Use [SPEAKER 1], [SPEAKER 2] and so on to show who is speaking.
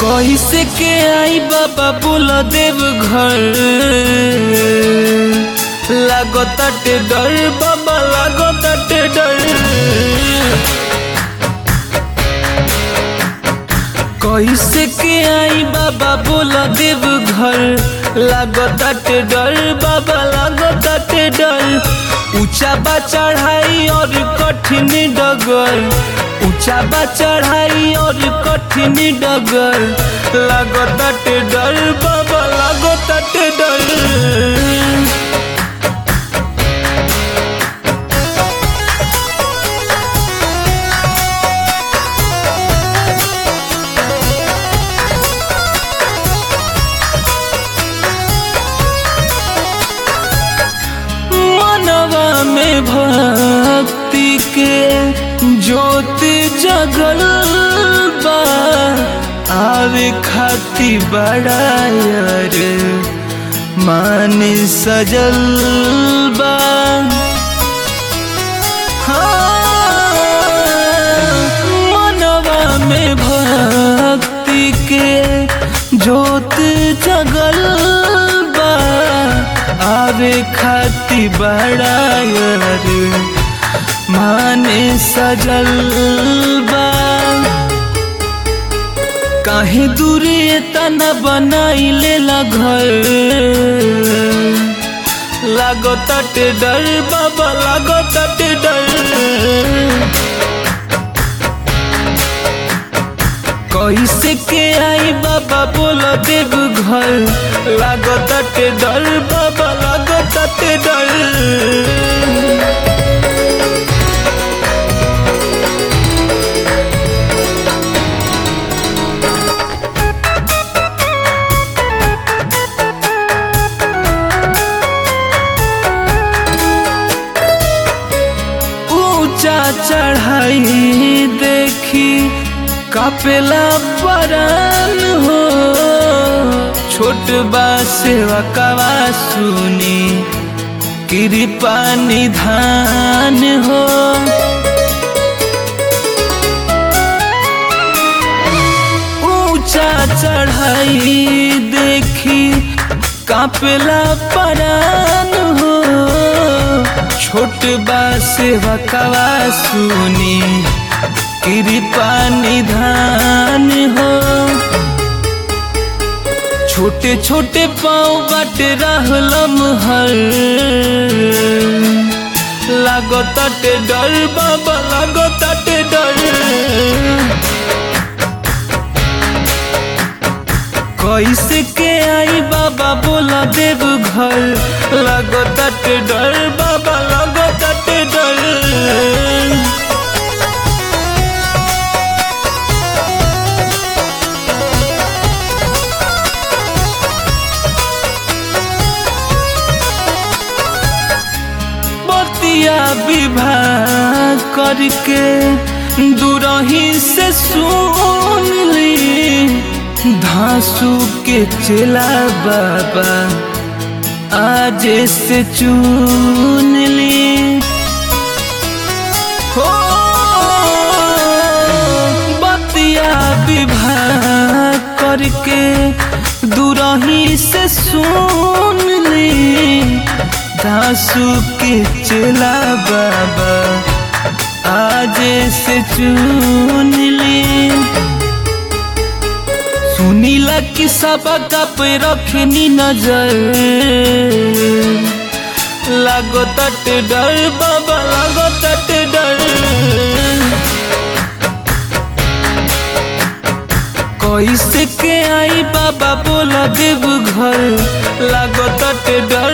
[SPEAKER 1] कैसे के आई बाबा बोल देव घर लागताटे डर बाबा लागताटे डर कैसे के आई बाबा बोल देव घर लागताटे डर बाबा लागताटे डर ऊंचा बा चढ़ाई और कठिन डगर ऊंचा बा चढ़ाई और कठिन डगर लागताटे डर बाबा लागताटे डर मनवा में भक्ति के ज्योति जगल बा आवे खाती बड़ा यार मान सजल बा हाँ, मनवा में भक्ति के ज्योति जगल बा आवे खाती बड़ा यार माने सजल बा काहे दूरी तना बनाई लेला घर लागो तटे डर बाबा लागो तटे डर कैसे के आई बाबा बोलो देव घर लागो तटे डर बाबा लागो तटे डर ऊंचा चढ़ाई देखी कापेला परान हो छोट बा सेवा कवा सुनी कृपा निधान हो ऊंचा चढ़ाई देखी कापेला परान हो छोट बा सेवा कवा सुनी कृपा निधान हो छोटे छोटे पाँव बाट रहलम हर लागो तटे डर बाबा लागो तटे डर कैसे के आई बाबा बोला देव घर लागो तटे डर बाबा लागो तटे डर बतिया विवाह करके दूरही से सुन ली धांसू के चला बाबा आज से चुन ली हो बतिया विवाह करके दूरही से सुन ली दासू के चला बाबा आज से चुन ली सुनीला कि सबका पे रखनी नजर लागो तट डर बाबा लागो तट डर कैसे के आई बाबा बोला देव घर लागो तट डर